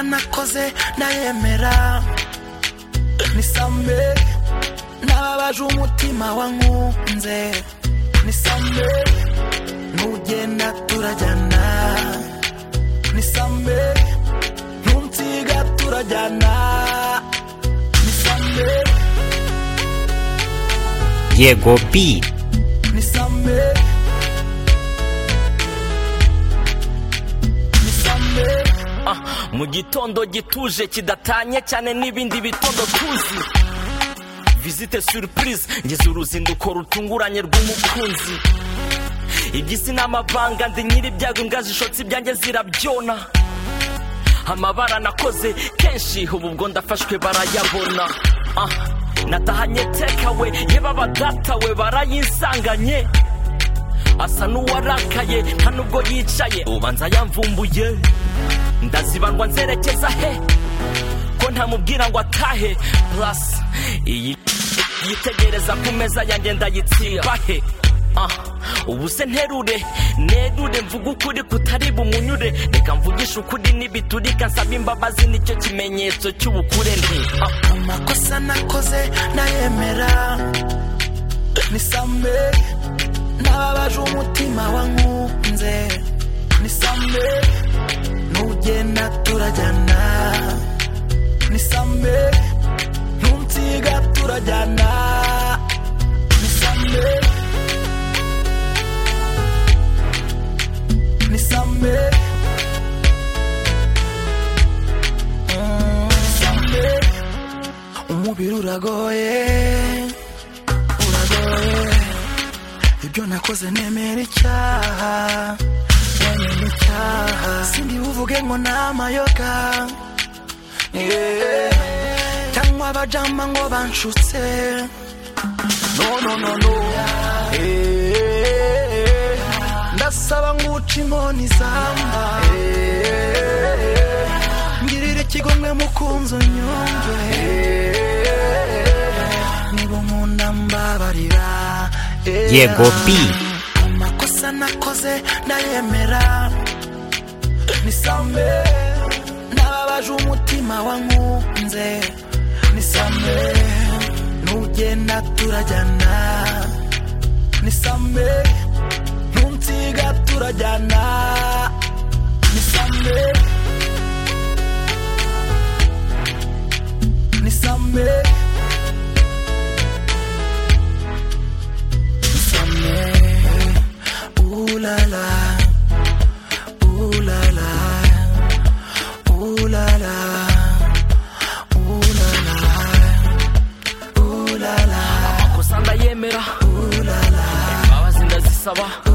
byose ndayemera nisambe nababaje umutima wankunze nisambe nugenda turajyana nisambe ntunsiga turajyana nisambe yego bi nisambe nisambe mu gitondo gituje kidatanye cyane n'ibindi bitondo tuzi visite surprise ngize uruzinduko rutunguranye rw'umukunzi iby'isi ni amavanga ndi nyir'ibyago imbwa zishotse ibyanjye zirabyona amabara nakoze kenshi ubu ubwo ndafashwe barayabona Ah, natahanye tekawe yeba badatawe barayinsanganye asa n'uwarakaye nta nubwo yicaye ubanza yamvumbuye ndazibandwa nzerekeza he ko ntamubwira ngo atahe plus iyi yitegereza ku meza yanjye ndayitsiba he Ah, ubu se nterure nerure mvuga ukuri kutari bumunyure reka mvugishe ukuri n'ibiturika nsaba imbabazi nicyo kimenyetso cy'ubukure nti ah, amakosa nakoze ndayemera nisambe nababaje umutima wankunze nisambe nugenda turajyana nisambe ntunsiga turajyana nisambe nisambe Mm, nisambe umubiri uragoye uragoye ibyo nakoze nemera icyaha nemera icyaha sindi buvuge ngo ni amayoga Yeah. cyangwa abajama ngo banshutse no no no no Eh. ndasaba nguca inkoni zamba Eh. ngirira ikigomwe mukunzi unyumve niba unkunda mbabarira Eh. yego bi amakosa nakoze ndayemera nisambe nababaje umutima wankunze nisambe nugenda turajyana nisambe ntunsiga turajyana nisambe nisambe nisambe Ooh la la, ooh la la, ooh la la, ooh la la, ooh la la, amakosa ndayemera imbabazi ndazisaba